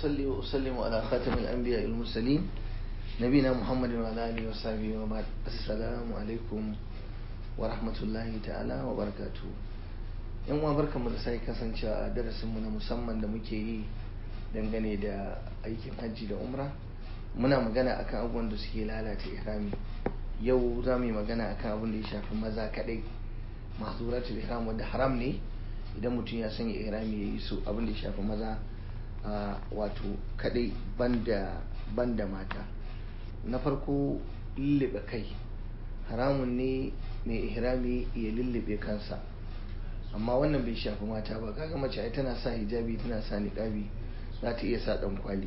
وأصلي وأسلم على خاتم الأنبياء المرسلين نبينا محمد وعلى آله وصحبه وبعد السلام عليكم ورحمة الله تعالى وبركاته yan uwa barkanmu da sai kasancewa a darasinmu na musamman da muke yi dangane da aikin hajji da umra muna magana akan abubuwan da suke lalata ihrami yau za mu yi magana akan abin da ya shafi maza kadai mahzuratul ihram wanda haram ne idan mutum ya sanya ihrami ya yi su abin da ya shafi maza wato kadai banda banda mata na farko lullube kai haramun ne mai ihrami ya lullube kansa amma wannan bai shafi mata ba kaga mace ai tana sa hijabi tana sa niqabi za ta iya sa dan kwali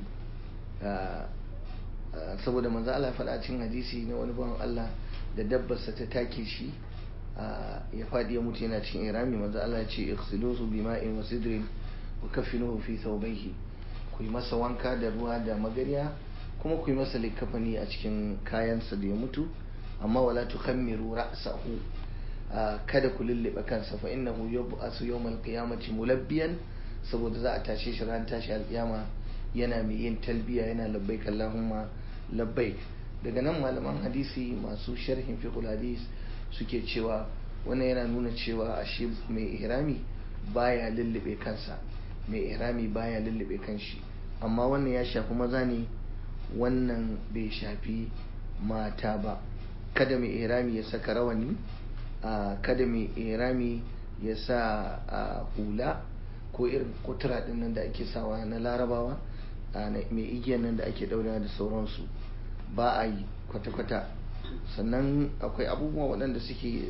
saboda manzo Allah faɗa cikin hadisi na wani bawan Allah da dabbarsa ta take shi ya faɗi ya mutu yana cikin irami manzo Allah ya ce ighsiluhu bima'in wa sidrin wa kaffinuhu fi thawbayhi ku yi masa wanka da ruwa da magariya kuma ku yi masa likafani a cikin kayansa da ya mutu amma wala tukhammiru ra'sahu kada ku lullube kansa fa innahu yub'asu yawmal qiyamati mulabbiyan saboda za a tashe shi ran tashi alkiyama yana mai yin talbiya yana labbaik Allahumma labbaik daga nan malaman hadisi masu sharhin fiqh hadis suke cewa wannan yana nuna cewa ashe mai ihrami baya lullube kansa mai ihrami baya lullube kanshi amma wannan ya shafi maza ne wannan bai shafi mata ba kada mai ihrami ya saka rawani kada mai irami ya sa hula ko irin kutura din nan da ake sawa na larabawa mai igiyar nan da ake daura da sauransu ba a yi kwata-kwata sannan akwai abubuwa waɗanda suke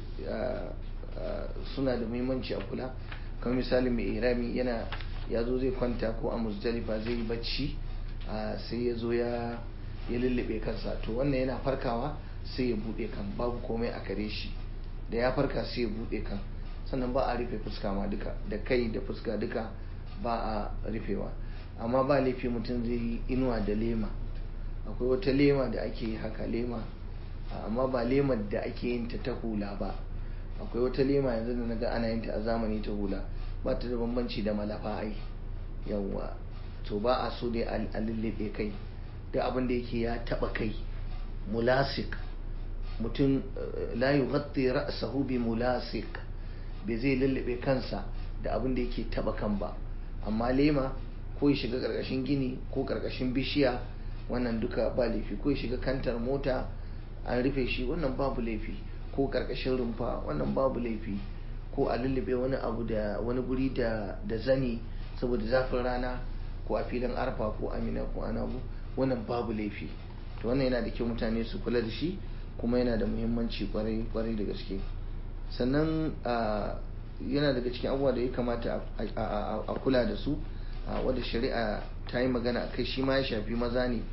suna da muhimmanci a kula kamar misali mai irami yana ya zo zai kwanta ko a musdalifa zai yi bacci sai ya zo ya lullube kansa to wannan yana farkawa sai ya buɗe kan babu komai a kare shi da ya farka sai ya bude kan sannan ba a rufe fuska ma duka da kai da fuska duka ba a rufewa amma ba laifi mutum zai yi inuwa da lema akwai wata lema da ake yi haka lema amma ba lemar da ake yin ta ta hula ba akwai wata lema yanzu da naga ana yin ta a zamani ta hula ba ta da bambanci da malafa ai yawwa to ba a so dai a lullube kai da abin da yake ya taba kai mulasik mutum la yughatti ra'sahu bi mulasik bai zai lullube kansa da abin da yake taba kan ba amma lema ko ya shiga karkashin gini ko karkashin bishiya wannan duka ba laifi ko ya shiga kantar mota an rufe shi wannan babu laifi ko karkashin rumfa wannan babu laifi ko a lullube wani abu da wani guri da da zani saboda zafin rana ko a filin arfa ko amina ko anabu wannan babu laifi to wannan yana da kyau mutane su kula da shi kuma yana da muhimmanci kwarai da gaske sannan yana daga cikin abubuwa da ya kamata a kula da su wadda shari'a ta yi magana a kai shi ma ya shafi maza ne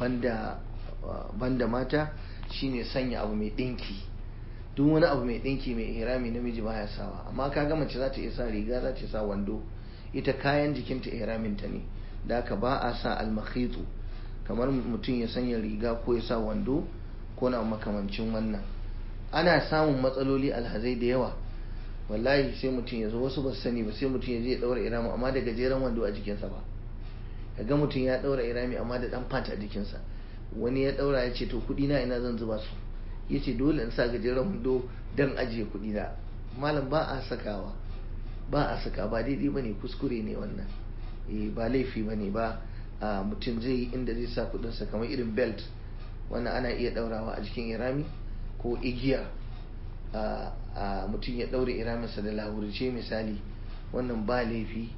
banda mata shine sanya abu mai ɗinki duk wani abu mai ɗinki mai ihrami namiji baya sawa amma ka ga mace za ta iya sa riga za ta sa wando ita kayan jikinta ihraminta ne da haka ba a sa almakhitu kamar mutum ya sanya riga ko ya sa wando ko na makamancin wannan ana samun matsaloli alhazai da yawa wallahi sai mutum ya zo wasu ba sani ba sai mutum ya je ya daura irami amma da gajeren wando a jikinsa ba ga mutum ya daura irami amma da dan fata a jikinsa wani ya daura ya ce to kudi na ina zan zuba su ya ce dole in sa gajeren wando dan ajiye kudi na malam ba a sakawa ba a saka ba daidai ba ne kuskure ne wannan ba laifi ba ne ba mutum zai yi inda zai sa kudinsa kamar irin belt wannan ana iya daurawa a jikin irami ko igiya a mutum ya daure iraminsa da lahurce misali wannan ba laifi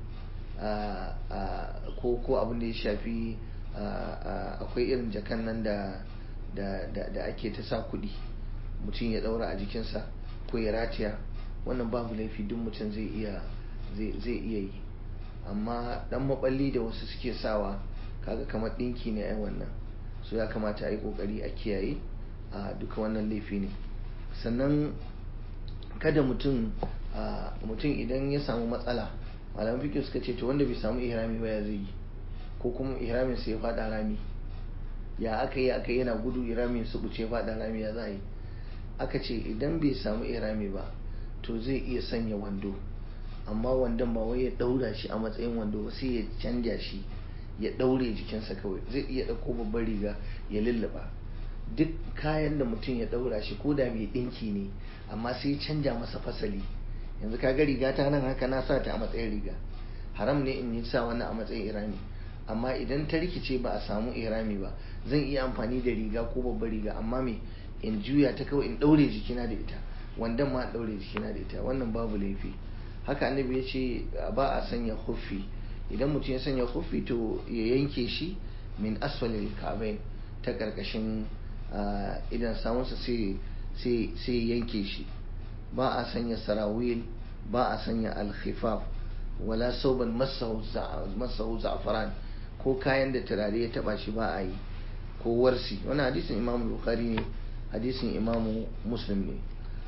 ko ko abin da ya shafi akwai irin jakan nan da ake ta sa kudi mutum ya daura a jikinsa ko ya ratiya wannan babu laifi duk mutum zai iya yi amma dan maballi da wasu suke sawa kaga kamar dinki ne ai wannan so ya kamata a yi kokari a kiyaye a duka wannan laifi ne sannan kada mutum mutum idan ya samu matsala malaman fiƙi suka ce to wanda bai samu ihrami ba ya zai yi ko kuma ihramin sai ya faɗa rami ya aka yi aka yana gudu ihramin su buce faɗa rami ya za yi aka ce idan bai samu ihrami ba to zai iya sanya wando amma wandon ba wai ya ɗaura shi a matsayin wando ba sai ya canja shi ya ɗaure jikinsa kawai zai iya ɗauko babban riga ya lullaba duk kayan da mutum ya ɗaura shi ko da mai ɗinki ne amma sai ya canja masa fasali yanzu ka ga riga ta nan haka na sa ta a matsayin riga haram ne in yi sa wannan a matsayin irami amma idan ta rikice ba a samu irami ba zan iya amfani da riga ko babbar riga amma me in juya ta kawai in ɗaure jikina da ita wandan ma ɗaure jikina da ita wannan babu laifi haka annabi ya ce ba a sanya huffi idan mutum ya sanya huffi to ya yanke shi min asfalil ka'bain ta karkashin idan samunsa sai yanke shi ba a sanya sarawil ba a sanya alkhifaf wala sauban masahu za'afaran ko kayan da turare ya taba shi ba a yi ko warsi wani hadisin imamu bukhari ne hadisin imamu muslim ne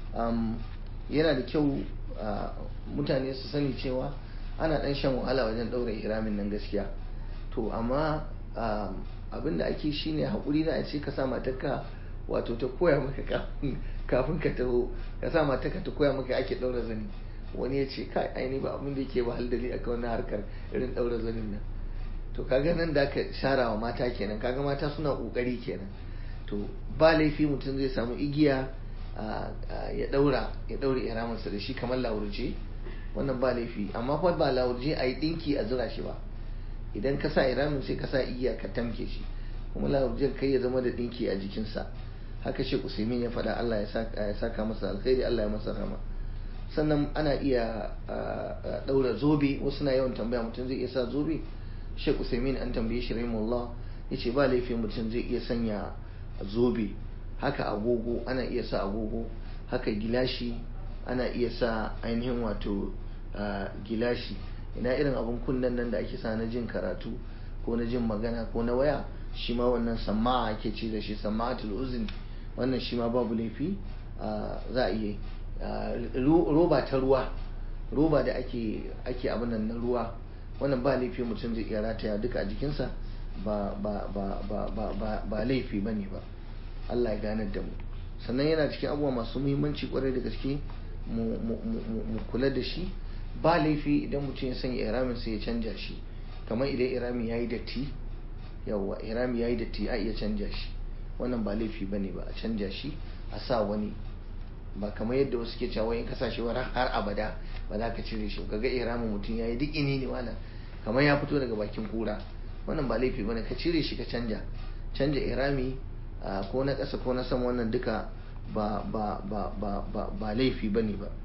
yana da kyau mutane su sani cewa ana dan shan wahala wajen daura ihramin nan gaskiya to amma abinda ake shine hakuri da a ce ka sa matarka wato ta koya maka kafin ka taho ka sa matarka ta koya maka ake daura zani wani ya ce kai aini ba abin da yake ba haldali a wannan harkar irin daura zanin nan to kaga nan da ka shara wa mata kenan kaga mata suna kokari kenan to ba laifi mutum zai samu igiya ya daura ya daure ihraminsa da shi kamar lauruje wannan ba laifi amma fa ba lauruje a yi dinki a zura shi ba idan ka sa iramin sai ka sa igiya ka tamke shi kuma lauruje kai ya zama da dinki a jikinsa haka shi usaimin ya faɗa Allah ya saka masa alkhairi Allah ya masa rama sannan ana iya daura zobe wasu na yawan tambaya mutum zai iya sa zobe Sheikh Usaimin an tambaye shi rahimahullah yace ba laifi mutum zai iya sanya zobe haka agogo ana iya sa agogo haka gilashi ana iya sa ainihin wato gilashi ina irin abun kunnen nan da ake sa na jin karatu ko na jin magana ko na waya shi ma wannan sama'a ake ce da shi sama'atul uzun wannan shi ma babu laifi za a iya roba ta ruwa roba da ake ake abin nan na ruwa wannan ba laifi mutum zai iya rataya duka a jikinsa ba ba ba ba ba ba ba laifi bane ba Allah ya ganar da mu sannan yana cikin abubuwa masu muhimmanci kwarai da gaske mu kula da shi ba laifi idan mutum ya sanya iramin sai ya canja shi kamar idan irami ya yi datti yawwa irami ya yi datti a iya canja shi wannan ba laifi bane ba a canja shi a sa wani ba kamar yadda wasu ke cewa in kasashe har abada ba za ka cire shi kaga iramin mutum ya yi duk ini ne wannan kamar ya fito daga bakin kura wannan ba laifi bane ka cire shi ka canja canja irami ko na ƙasa ko na sama wannan duka ba ba ba ba ba ba laifi bane ba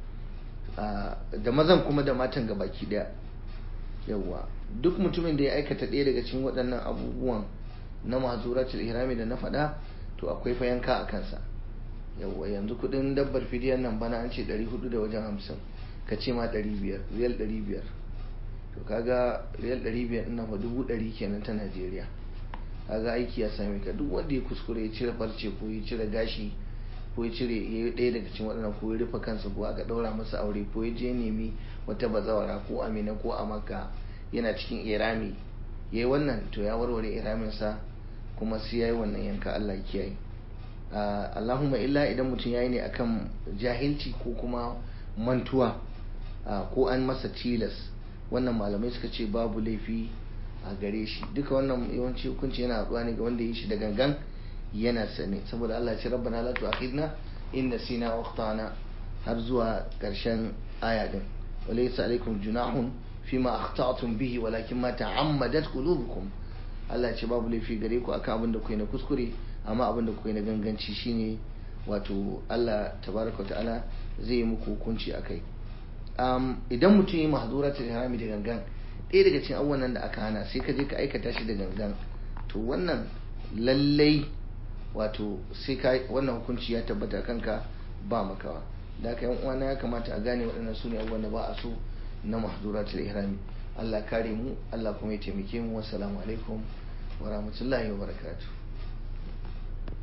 da mazan kuma da matan ga baki daya yawa duk mutumin da ya aikata ɗaya daga cikin waɗannan abubuwan na mazuratul ihrami da na faɗa to akwai fa yanka a kansa yawa yanzu kudin dabbar fidiyan nan bana an ce 400 da wajen 50 ka ce ma 500 riyal 500 to kaga riyal 500 ina fa dubu 100 kenan ta Najeriya kaga aiki ya same ka duk wanda ya kuskure ya cire farce ko ya cire gashi ko ya cire ya yi ɗaya daga cikin waɗannan ko ya rufe kansa ko aka ɗaura masa aure ko ya je nemi wata bazawara ko amina ko a maka yana cikin irami ya yi wannan to ya warware iraminsa kuma sai ya yi wannan yanka Allah ya kiyaye Allahumma illa idan mutum ya yi ne akan jahilci ko kuma mantuwa ko an masa tilas wannan malamai suka ce babu laifi a gare shi duka wannan yawanci hukunci yana haɗuwa ne ga wanda ya shi da gangan yana sane saboda Allah ce rabbana la tu'akhidna in nasina wa akhtana har zuwa ƙarshen aya din walaysa alaikum junahun fima akhta'tum bihi walakin ma ta'ammadat qulubukum Allah ce babu laifi gare ku akan abin da ku na kuskure amma abin da kuka yi na ganganci shine wato Allah tabaraka ta'ala zai yi muku hukunci akai um, idan mutum yi mahzuratul harami da gangan ɗaya daga cikin abubuwan nan da aka hana sai ka je ka aikata shi da gangan to wannan lallai wato sai ka wannan hukunci ya tabbata kanka ba makawa da haka yan uwana ya kamata a gane waɗannan su ne abubuwan da ba a so na mahzuratul ihrami Allah kare mu Allah kuma ya taimake mu wassalamu alaikum wa rahmatullahi wa barakatuh